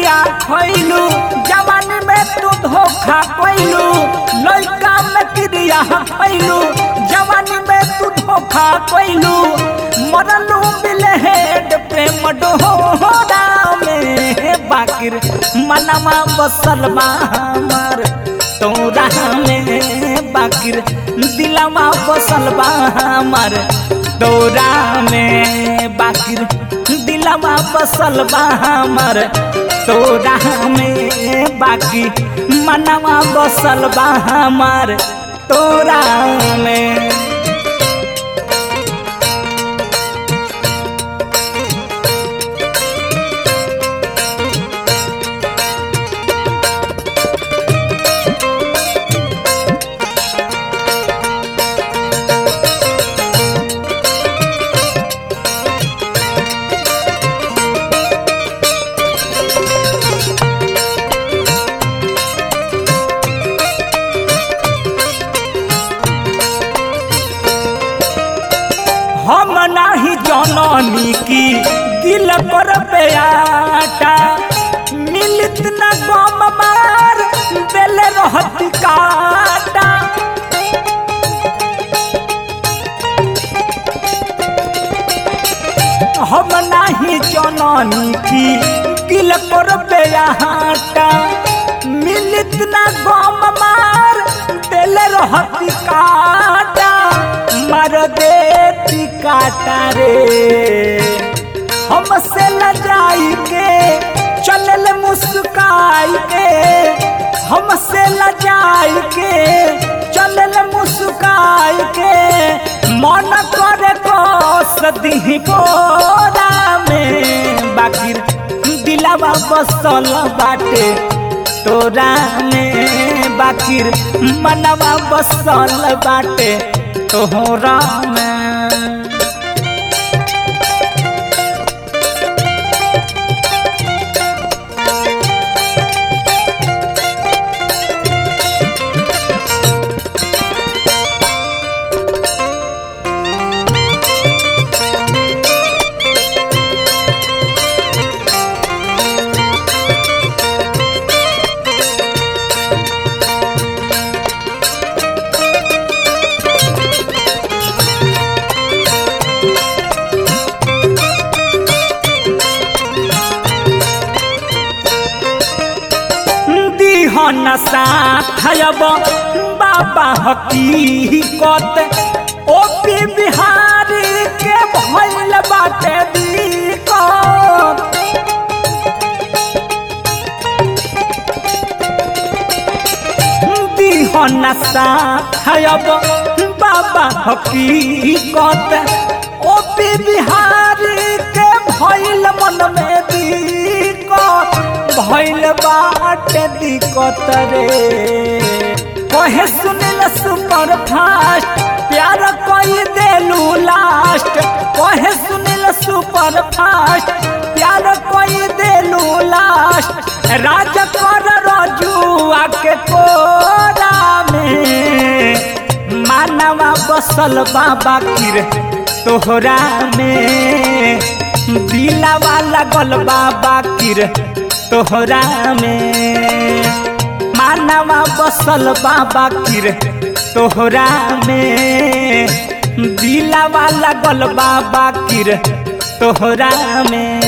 क्रिया खैलू जवानी में तू धोखा कैलू लड़का में क्रिया खैलू जवानी में तू धोखा कैलू मरलू बिलहेड प्रेम डोरा में बाकिर मनवा बसल बा हमार तोरा में बाकिर दिलवा बसल बा हमार तोरा में बाकिर दिलवा बसल बा हमार तोरा में बाकी मनवा बसल बा हमार तोरा में हम नाही जननी की दिल पर बेटा मिलित न गम मार दिल रहत काटा हम नाही जननी की दिल पर बेटा मिलित न गम मार दिल रहत काटा मार देती काटा रे हमसे न जाई के चलल मुस्काई के हमसे न जाई के चलल मुस्काई के मन करे को सदी बोरा में बाकिर दिलावा बसल बाटे तोरा में बाकिर मनवा बसल बाटे तोहरा में दिहन साथब बाबा हकीकत ओ पी बिहारी के भइल बाटे दिक्कत दिहन साथब बाबा हकीकत ओ पी बिहारी के भइल मन में दिक्कत भइल बाटे दिक्कत रे कहे सुनिल सुपर फास्ट प्यार कोई देलू लास्ट कहे सुनिल सुपर फास्ट प्यार कोई देलू लास्ट राज कर रजुआ के कोरा में मानवा बसल बाबा किर तोहरा में दिलावा लगल बाबा किर तोहरा में मानवा बसल बाबा किर तोहरा में दिलावा लगल बाबा किर तोहरा में